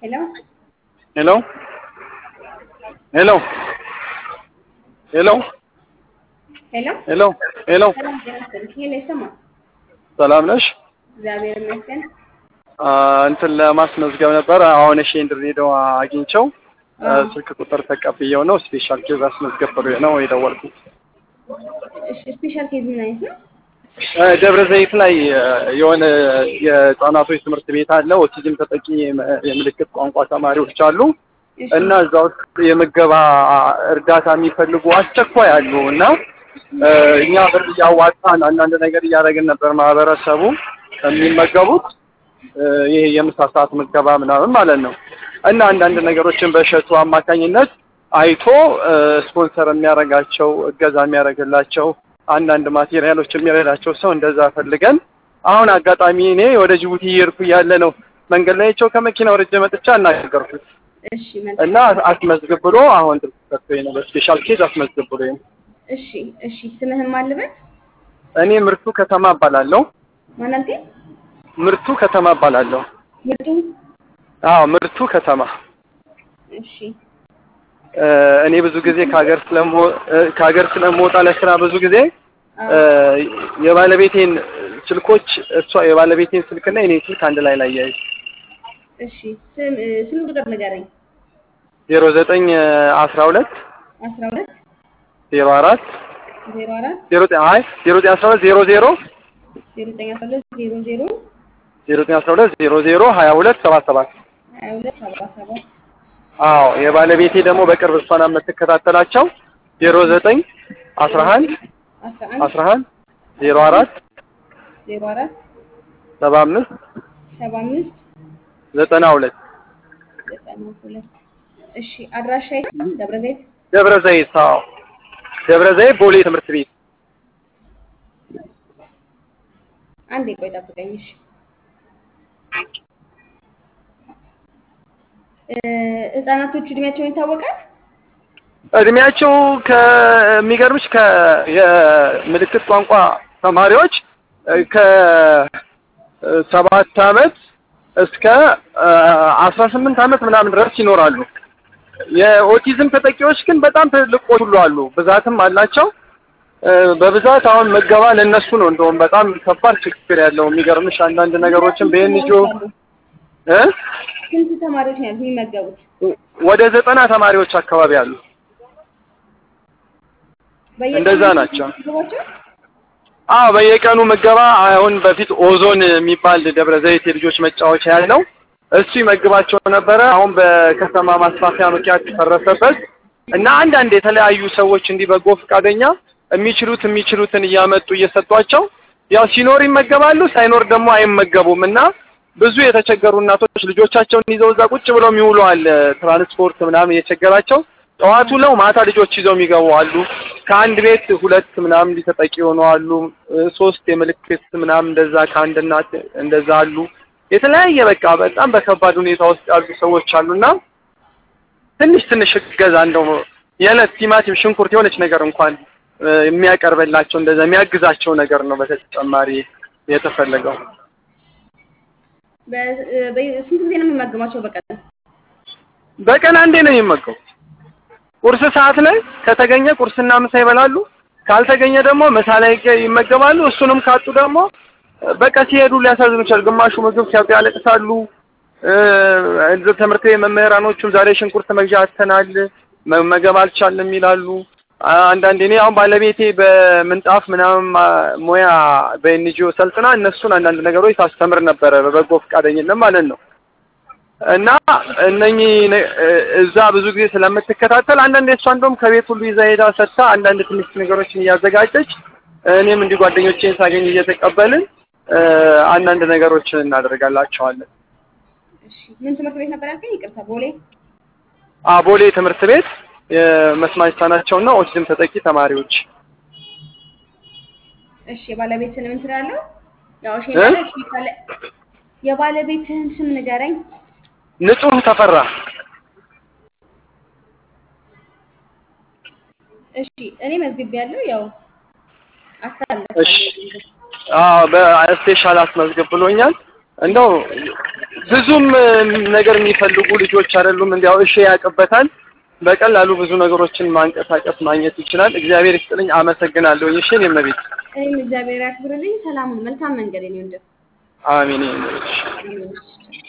Hello? Hello? Hello? Hello? ሄሎ ሄሎ ሄሎ ሰላም ጤና ይስጥልኝ። ሄሎ ይሰማል? ሰላም ነሽ? እግዚአብሔር ይመስገን። አ፣ እንትን ለማስመዝገብ ነበር። አሁን እሺ ድሬዳዋ አግኝቸው አ፣ አዎ። ስልክ ቁጥር ተቀብየው ነው ስፔሻል ኬዝ አስመዝገብ ብሎኝ ነው የደወልኩት። እሺ ስፔሻል ኬዝ ምን አይነት ነው? አ፣ ደብረ ዘይት ላይ አ፣ የሆነ የህጻናቶች ትምህርት ቤት አለ። ኦቲዝም ተጠቂ የም- የምልክት ቋንቋ ተማሪዎች አሉ እሺ እና እዛ ውስጥ የምገባ እርዳታ የሚፈልጉ አስቸኳይ አሉ እና አ፣ እኛ ብር እያዋጣን አንዳንድ ነገር እያደረግን ነበር ማህበረሰቡ የሚመገቡት እ፣ ይሄ የምሳ ሰዓት ምገባ ምናምን ማለት ነው እና አንዳንድ ነገሮችን በእሸቱ አማካኝነት አይቶ እ፣ ስፖንሰር የሚያደርጋቸው እገዛ የሚያደርግላቸው አንዳንድ ማቴሪያሎች የሚረዳቸው ሰው እንደዛ ፈልገን አሁን አጋጣሚ እኔ ወደ ጅቡቲ እየሄድኩ እያለ ነው መንገድ ላይ ቸው ከመኪና ወርጄ መጥቻ እናገርኩት እሺ መልካም። እና አስመዝግብ ብሎ አሁን ሰጥቶኝ ነው በስፔሻል ኬዝ አስመዝግብ ብሎ እሺ እሺ ስምህን ማን ልበል? እኔ ምርቱ ከተማ እባላለሁ ማን አልከኝ? ምርቱ ከተማ እባላለሁ ምርጡ አዎ ምርቱ ከተማ እሺ እ፣ እኔ ብዙ ጊዜ ከሀገር ስለሞ እ፣ ከሀገር ስለምወጣ ለስራ ብዙ ጊዜ እ፣ አዎ የባለቤቴን ስልኮች እሷ የባለቤቴን ስልክና የኔ ስልክ አንድ ላይ ላይ ያይ እሺ ስም እ፣ ስልክ ቁጥር ንገረኝ። ዜሮ ዘጠኝ አስራ ሁለት አስራ ሁለት ዜሮ አራት ዜሮ አራት ዜሮ ዘጠኝ አይ ዜሮ ዘጠኝ አስራ ሁለት ዜሮ ዜሮ ዜሮ ዘጠኝ አስራ ሁለት ዜሮ ዜሮ ዜሮ ዘጠኝ አስራ ሁለት ዜሮ ዜሮ ሀያ ሁለት ሰባት ሰባት ሀያ ሁለት ሰባ ሰባት አዎ የባለቤቴ ደግሞ በቅርብ እሷን የምትከታተላቸው ዜሮ ዘጠኝ አስራ አንድ አስራ አንድ አስራ አንድ ዜሮ አራት ዜሮ አራት ሰባ አምስት ሰባ አምስት ዘጠና ሁለት ዘጠና ሁለት እሺ አድራሻ የት? ደብረ ዘይት ደብረ ዘይት አዎ ደብረ ዘይት ቦሌ ትምህርት ቤት አንዴ ቆይ ጠብቀኝ። እሺ እ፣ ህጻናቶቹ እድሜያቸውን ይታወቃል? እድሜያቸው ከሚገርምሽ ከ የምልክት ቋንቋ ተማሪዎች ከሰባት አመት እስከ አስራ ስምንት አመት ምናምን ድረስ ይኖራሉ። የኦቲዝም ተጠቂዎች ግን በጣም ትልቆች ሁሉ አሉ፣ ብዛትም አላቸው። እ፣ በብዛት አሁን ምገባ ለእነሱ ነው እንደውም በጣም ከባድ ችግር ያለው የሚገርምሽ አንዳንድ ነገሮችን በኤንጂኦ እ ስንት ተማሪዎች ነው ያሉት የሚመገቡት? ወደ ዘጠና ተማሪዎች አካባቢ አሉ። በየቀኑ እንደዛ ናቸው። የሚመገቧቸው? አዎ በየቀኑ ምገባ አሁን በፊት ኦዞን የሚባል ደብረ ዘይት የልጆች መጫወቻ ያለው እሱ ይመግባቸው ነበረ። አሁን በከተማ ማስፋፊያ ምክንያት ፈረሰበት እና አንዳንድ የተለያዩ ሰዎች እንዲህ በጎ ፈቃደኛ የሚችሉት የሚችሉትን እያመጡ እየሰጧቸው ያው ሲኖር ይመገባሉ፣ ሳይኖር ደግሞ አይመገቡም እና ብዙ የተቸገሩ እናቶች ልጆቻቸውን ይዘው እዛ ቁጭ ብለው የሚውሉ አለ። ትራንስፖርት ምናምን እየቸገራቸው ጠዋት ውለው ማታ ልጆች ይዘው የሚገቡ አሉ። ከአንድ ቤት ሁለት ምናምን ሊተጠቂ የሆኑ አሉ። እ፣ ሶስት የምልክት ምናምን እንደዛ ከአንድ እናት እንደዛ አሉ። የተለያየ በቃ በጣም በከባድ ሁኔታ ውስጥ ያሉ ሰዎች አሉና ትንሽ ትንሽ እገዛ እንደው የዕለት ቲማቲም፣ ሽንኩርት የሆነች ነገር እንኳን እ፣ የሚያቀርብላቸው እንደዛ የሚያግዛቸው ነገር ነው በተጨማሪ የተፈለገው። በ- እ፣ በ- ስንት ጊዜ ነው የሚመገቧቸው በቀን? በቀን አንዴ ነው የሚመገቡት። ቁርስ ሰዓት ላይ ከተገኘ ቁርስና ምሳ ይበላሉ። ካልተገኘ ደግሞ ምሳ ላይ ይገ- ይመገባሉ። እሱንም ካጡ ደግሞ በቃ ሲሄዱ ሊያሳዝኑ ይችላል። ግማሹ ምግብ ሲያጡ ያለቅሳሉ። እ፣ እዚህ ትምህርት ቤት መምህራኖቹም ዛሬ ሽንኩርት መግዣ አጥተናል፣ መመገብ አልቻልንም ይላሉ። አ- አንዳንዴ እኔ አሁን ባለቤቴ በምንጣፍ ምናምን ማ- ሙያ በኤንጂኦ ሰልጥና እነሱን አንዳንድ ነገሮች ታስተምር ነበረ በበጎ ፈቃደኝነት ማለት ነው። እና እነኚህ ነ- እ- እዛ ብዙ ጊዜ ስለምትከታተል አንዳንድ እሷ እንደውም ከቤት ሁሉ ይዛ ሄዳ ሰጥታ አንዳንድ ትንሽ ነገሮችን እያዘጋጀች እኔም እንዲህ ጓደኞቼን ሳገኝ እየተቀበልን እ፣ አንዳንድ ነገሮችን እናደርጋላቸዋለን። እሺ ምን ትምህርት ቤት ነበር ያልከኝ? ይቅርታ ቦሌ። አቦሌ ትምህርት ቤት የመስማት የተሳናቸውና ኦቲዝም ተጠቂ ተማሪዎች እሺ የባለቤትህን ምን ትላለህ? ያው እሺ እ? ማለት ካለ የባለቤትህን ስም ንገረኝ። ንጹህ ተፈራ እሺ እኔ መዝግቤያለሁ። ያው እሺ አስተላልፋለሁ። አዎ በስፔሻል አስመዝግብ ብሎኛል። እንደው ብዙም ነገር የሚፈልጉ ልጆች አይደሉም። እንዲያው እሺ ያውቅበታል። በቀላሉ ብዙ ነገሮችን ማንቀሳቀስ ማግኘት ይችላል። እግዚአብሔር ይስጥልኝ። አመሰግናለሁ። እሺ እኔም ቤት እኔም እግዚአብሔር ያክብርልኝ። ሰላሙን መልካም መንገድ ነው። አሜን። እሺ እንደው